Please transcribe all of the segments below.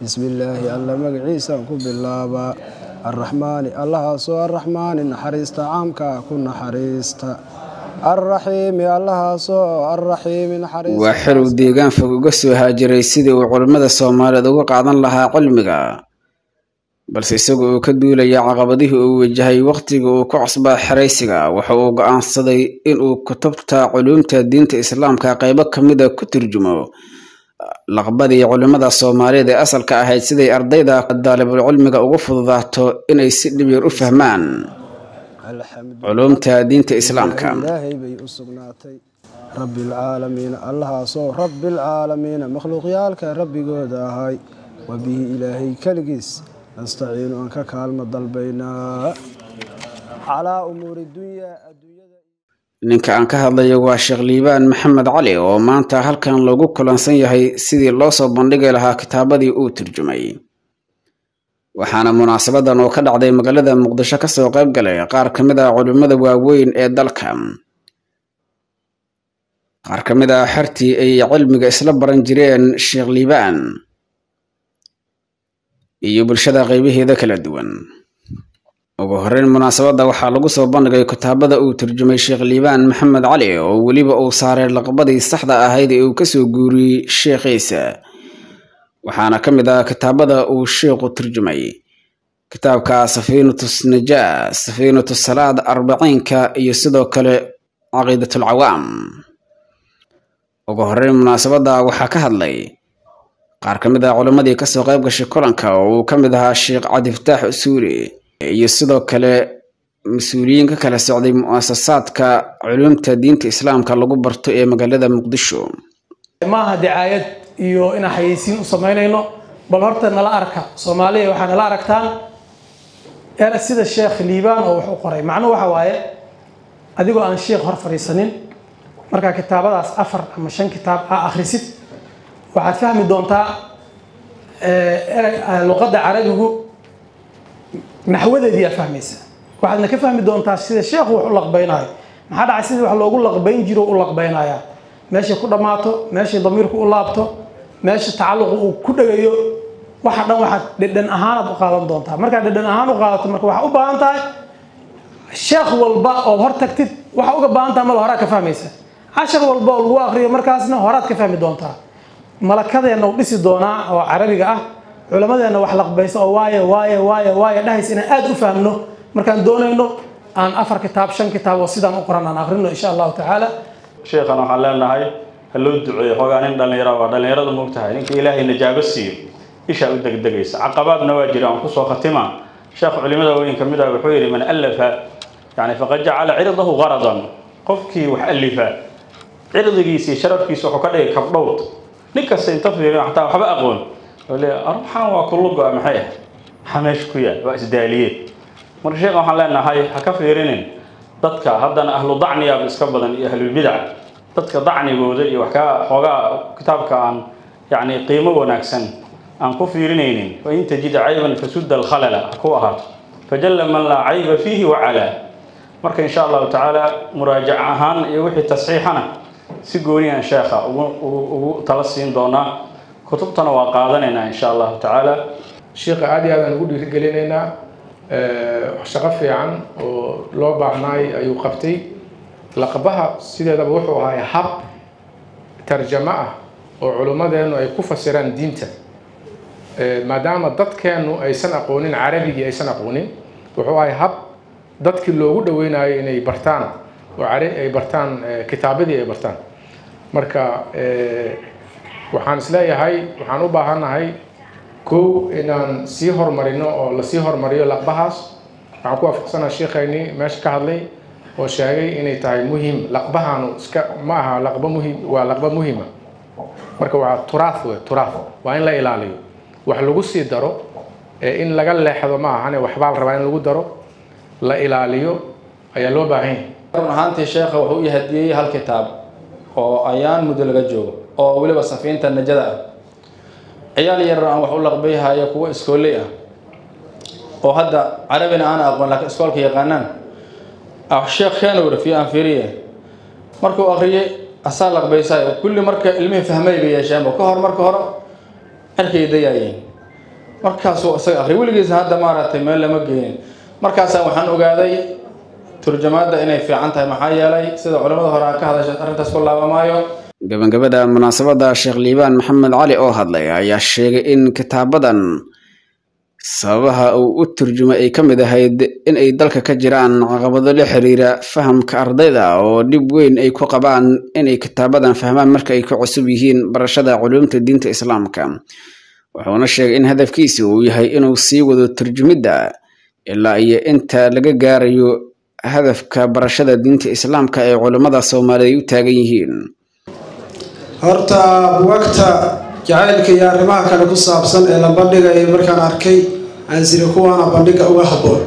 bismillaahi alla magaciisaan ku bilaabaa arraxmaani allahaasoo arraxmaani naxariista caamkaa ku naxariista arraxiimi allahaasoo arraxiimi naxariista waa xerow deegaan fog uga soo haajiray sidii uu culammada soomaaliyeed uga qaadan lahaa cilmiga balse isagu uu ka duulaya caqabadihii uu wajahay wakhtiga uu ku cusbaa xeraysiga waxa uu go'aansaday inuu kutubta culuumta diinta islaamka qaybo ka mida ku turjumo laqbadii culimmada soomaaliyeed ee asalka ahayd siday ardayda daalibul cilmiga ugu fududaato inay si dhib yar u fahmaan culuumta diinta islaamka ilaahay bay u sugnaatay rabbilcaalamiina allahaasoo rabbilcaalamiina makhluuqyaalka rabbigooda ahay wa bihi ilaahay keligiis nastaciinu aan ka kaalmo dalbaynaa calaa umuuri dunyaa adduunyada ninka aan ka hadlayo waa sheekh liibaan maxamed cali oo maanta halkan loogu kulansan yahay sidii loo soo bandhigi lahaa kitaabadii uu turjumay waxaana munaasabadan oo ka dhacday magaalada muqdisho kasoo qayb galay qaar ka mid ah culimmada waaweyn ee dalka qaar ka mid ah xertii ay cilmiga isla baran jireen sheekh liibaan iyo bulshada qaybaheeda kala duwan ugu horreyn munaasabadda waxaa lagu soo bandhigay kitaabada uu turjumay sheekh liibaan maxamed cali oo weliba uu saaray laqbadii saxda ahayd ee uu kasoo guuriyey sheekhiisa waxaana ka mid ah kitaabada uu sheekhu turjumay kitaabka safiinatu najaa safiinatu salaad arbaciinka iyo sidoo kale caqiidatul cawaam ugu horreyn munaasabadda waxaa ka hadlay qaar ka mid ah culimmadii kasoo qayb gashay kulanka oo uu ka mid ahaa sheekh cabdifataax usuuli iyo sidoo kale mas-uuliyiin ka kala socday mu-asasaadka culuumta diinta islaamka lagu barto ee magaalada muqdisho maaha dacaayad iyo inaan xayeysiin u samaynayno bal horta nala arka soomaaliya waxaa nala aragtaan er sida sheekh liibaan oo wax u qoray macnuhu waxa waaye adigoo aan sheekh hor fadhiisanin markaa kitaabadaas afar ama shan kitaab aa akhrisid waxaad fahmi doontaa luqadda carabigu naxwadeedii aad fahmaysa waxaadna ka fahmi doontaa sida sheekhu wax u laqbaynayo maxaa dhacay sidii wax loogu laqbayn jiro u laqbaynaya meeshay ku dhammaato meeshay damiirku u laabto meesha tacalluqu uu ku dhegayo waxa dhan waxaad dhedhan ahaanaad u qaadan doontaa markaad dhedhan ahaan u qaadato marka waxaa u baahan tahay sheekh walba ood hor tagtid waxaa uga baahan tahay mal horaad ka fahmaysa cashar walba oo lagu akriyo markaasna horaad ka fahmi doontaa malakadeenna u dhisi doonaa oo carabiga ah culamadeenna wax laqbaysa oo waaye waaye waaye waaye dhahays inaan aada u fahmno markaan doonayno aan afar kitaab shan kitaab oo sidaan u qoran aan akrino insha allahu tacaala sheekhan waxaan leenahay ha loo duceeyo xoogaa nin dhallinyara waa dhallinyarada moogtahay ninka ilaahay najaabo siiyo ishaa u degdegaysa caqabaadna waa jira aan kusoo khatima sheekh culimada weyn ka mid ah wuxuu yidhi man allafa yani faqad jacala cirdahu qaradan qofkii wax alifa cirdigiisii sharafkiisa wuxuu ka dhigay kabdhowd nin kasta inta fiiriyo xataa waxba aqoon ruuxan waa kullugo maxay ah maxaa meesha ku yaal waa isdaaliyeed marka sheekha waxaan leenahay ha ka fiirinin dadka haddana ahlu dacniyaaba iska badan iyo ahlulbidac dadka dacnigooda iyo wax kaa xoogaa kitaabka aan yacni qiimo wanaagsan aan ku fiirinaynin wain tajid cayban fasudda alkhalala ha ku ahaato fajalla man laa cayba fiihi wacalaa marka insha allahu tacaala muraajac ahaan iyo wixii tasxiixana si gooniyan sheekha ugu ugu tala siin doonaa kutubtana waa qaadanaynaa insha allahu tacaala sheekha aad iyo aad aan ugu dhiirigelinaynaa shaqo fiican oo loo baahnaay ayuu qabtay laqbaha sideedaba wuxuu ahay hab tarjamo ah oo culimmadeennu ay ku fasiraan diinta maadaama dadkeennu aysan aqoonin carabigii aysan aqoonin wuxuu ahay hab dadkii loogu dhaweynayo inay bartaan oo ay bartaan kitaabadii ay bartaan marka waxaan isleeyahay waxaan u baahannahay kow inaan sii horumarino oo lasii horumariyo laqbahaas waxaan ku waafaqsanaa sheekhaynii meesha ka hadlay oo sheegay inay tahay muhim laqbahaanu iska ma aha laqba muhim waa laqba muhima marka waa turaaf wey turaaf waa in la ilaaliyo wax lagu sii daro ee in laga leexdo ma ahane waxbaa la rabaa in lagu daro la ilaaliyo ayaa loo baahan yahay run ahaantii sheekha wuxuu u hadiyey hal kitaab oo ayaan muddo laga joogo oo weliba safiinta najada ah ciyaal yarar aan wax u laqbayhayo kuwo iskooley ah oo hadda carabina aan aqoon laakiin iskoolka yaqaanaan sheekh kenowr fi aan fiiriye markuu akhriyey asaa laqbaysayo kulli marka ilmihii fahmay bay yeesheenba ka hor marka hore cirkay dayaayeen markaasuu isaga akhriya weligiisa hadda maaragtay meel lama geynin markaasaan waxaan ogaaday turjamaadda inay fiican tahay maxaa yeelay sida culimmada hore aan ka hadashay arrintaas ku laabamaayo gabagabada munaasabadda sheekh liibaan maxamed cali oo hadlay ayaa sheegay in kitaabadan sababaha uu u turjumay ay ka mid ahayd in ay dalka ka jiraan caqabado la xiriira fahamka ardayda oo dhib weyn ay ku qabaan inay kitaabadan fahmaan marka ay ku cusub yihiin barashada culuumta diinta islaamka wuxuuna sheegay in hadafkiisa uu yahay inuu sii wado turjumidda ilaa iyo inta laga gaarayo hadafka barashada diinta islaamka ee culummada soomaaliyeed u taagan yihiin horta buwagta jacaylka iyo arrimaha kale ku saabsan ee la bandhigaya markaan arkay aansiri kuwaana bandhiga uga habboon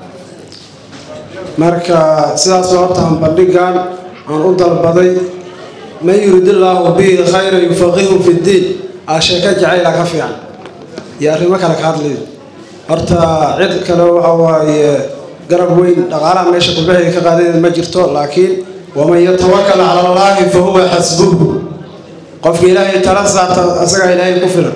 marka sidaasoo hortaan bandhigan aan u dalbaday man yuridillaahu bihi khayra yufaqihu fi ddiin aa sheeko jacayla ka fiican iyo arrimo kale ka hadlayo horta cid kale waxa waaye garab weyn dhaqaalaha meesha qurbahay ka qaadadeed ma jirto laakiin waman yatawakal cala allaahi fa huwa xasbuhu qofka ilaahay tala saarta asagaa ilaahay ku filan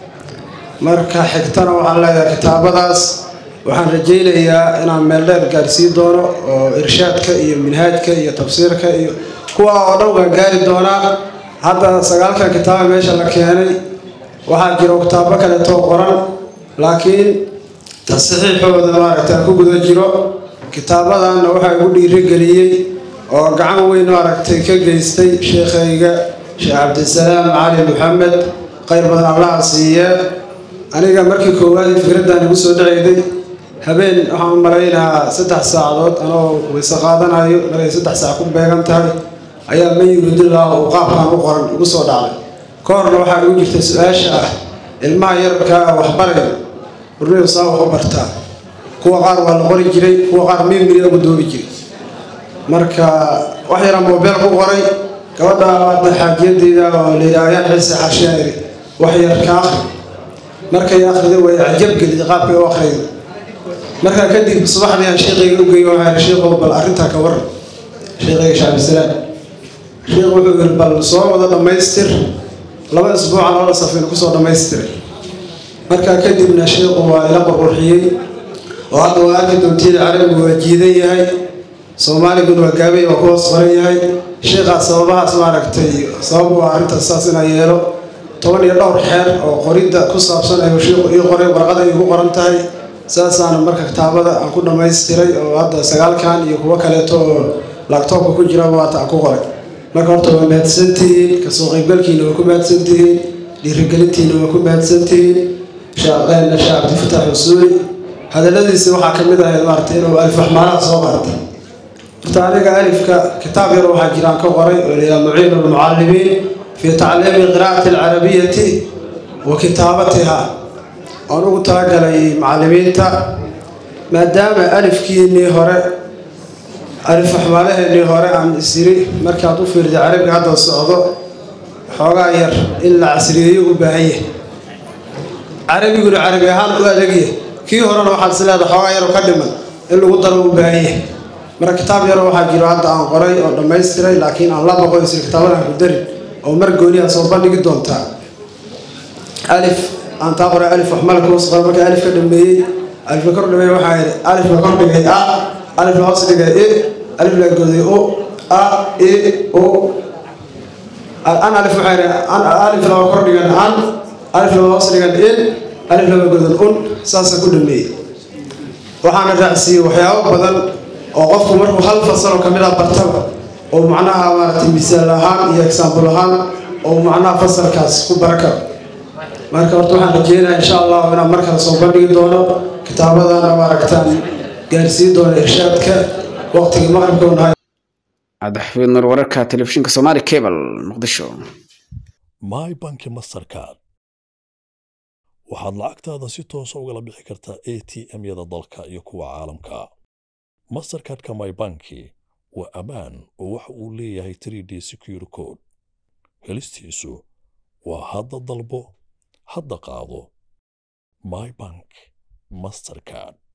marka xigtana waxaan leeyahay kitaabadaas waxaan rajaynayaa inaan meel dheer gaarsiin doono oo irshaadka iyo minhaajka iyo tafsiirka iyo kuwa oo dhan waan gaari doonaa hadda sagaalkan kitaaba meesha la keenay waxaa jiro kitaabo kaleetoo qoran laakiin tasxiixooda maaragta ku guda jiro kitaabadanna waxaa igu dhiirigeliyey oo gacan weyn maaragtay ka geystay sheekhayga sheekh cabdisalaam cali maxamed khayr badan allaha siiye aniga markii koowaad fikraddan igu soo dhacayday habeen waxaan u malaynahaa saddex saacadood anoo weyse qaadanayo markay saddex saac ku beegan tahay ayaa man yuridillah uu qaabkan u qoran igu soo dhacday ka horna waxaa igu jirta su-aasha ah ilmaha yarkaa waxbaraya burnidu saa wax u bartaa kuwa qaar waa la qori jiray kuwa qaar mimiri ugu doobi jiray marka wax yaraan moobeel ku qoray gabadha hadda xaajiyadeyda oo layidhaha ayaan xiise xarshiyaa iri wax yar ka akhri markay akhriday way cajab gelid qaabkay u akhriyda markaa kadib subaxdii aan sheekayga u geeyo waxaa sheekhow bal arrintaa ka waran sheekayga shacbisalaam sheekh wuxuu yiri bal soo wada dhammaystir laba isbuuca labada safina kusoo dhammaystiray markaa kadibna sheekhu waa ila qurqurxiyey oo hadda waa arki doontiida carabigu waa jiidan yahay soomaaliguna waa gaabay waa ku hoos qoran yahay sheekhaas sababahaas maaragtay sabab waa arrintaas saas inaa yeelo toban iyo dhowr xeer oo qoridda ku saabsan ayuu sheekhu ii qoray warqada igu qoran tahay saasaana marka kitaabada aan ku dhammaystiray oo hadda sagaalkan iyo kuwo kaleeto oo laagtoobka ku jira waata aan ku qoray marka horta waa mahadsantihiin kasoo qaybgalkiina waa ku mahadsantihiin dhiirigelintiina waa ku mahadsantihiin sheekh cabdifatax xusuuli hadaladiisa waxaa ka mid ahayd maaragtay inuu alif waxmaalaha soo qaatay horta aniga alifka kitaab yar waxaa jiraan ka qoray oo layidhaha muciin lmucallimiin fi tacliimi qiraa'ati alcarabiyati wa kitaabatiha oon ugu talagalay macallimiinta maadaama alifkiinii hore alif waxmaalaheenii hore aan isiri markaad u fiirda carabiga hadda socdo xoogaa yar in la casriyeeyo u baahan yahay carabiguna carabi ahaan u adagyahay kii horena waxaad is leedahay xoogaa yaro ka dhiman in lagu daro u baahan yahay marka kitaab yaro waxaa jiro hadda aan qoray oo dhammaystiray laakiin aan la baqo isir kitaabadan ku darin oo mar gooniyaa soo bandhigi doontaa alif aan taa qoray alif waxmalka hoos qoray marka alif ka dhameeyey alif la kor dhameeyey waxaa yidhi alif la kor dhigay a alif la hoos dhigay i alif la goday o a i o an alif waxaa yidhi an alif laba kor dhigan an alif laba hoos dhigan in alif laba godan un saasa ku dhameeyey waxaana raacsiiyey waxyaabo badan oo qofku markuu hal fasaloo ka mid ah bartaba oo macnaha maaragtay misaal ahaan iyo exaambul ahaan oo macnaha fasalkaas ku bara karo marka horta waxaan rajeynayaa insha allahu inaan mar kale soo bandhigi doono kitaabadana maaragtaan gaarsiin doono irshaadka waqtigii maqribka unahay cabdixafiid nur wararka telefishinka soomaali cable muqdisho my banki mastercard waxaad lacagtaada si toosa ugala bixi kartaa a t m-yada dalka iyo kuwa caalamka mastercardka my banki waa ammaan oo waxa uu leeyahay 3d secure code helistiisu waa hadda dalbo hadda qaado my bank mastercard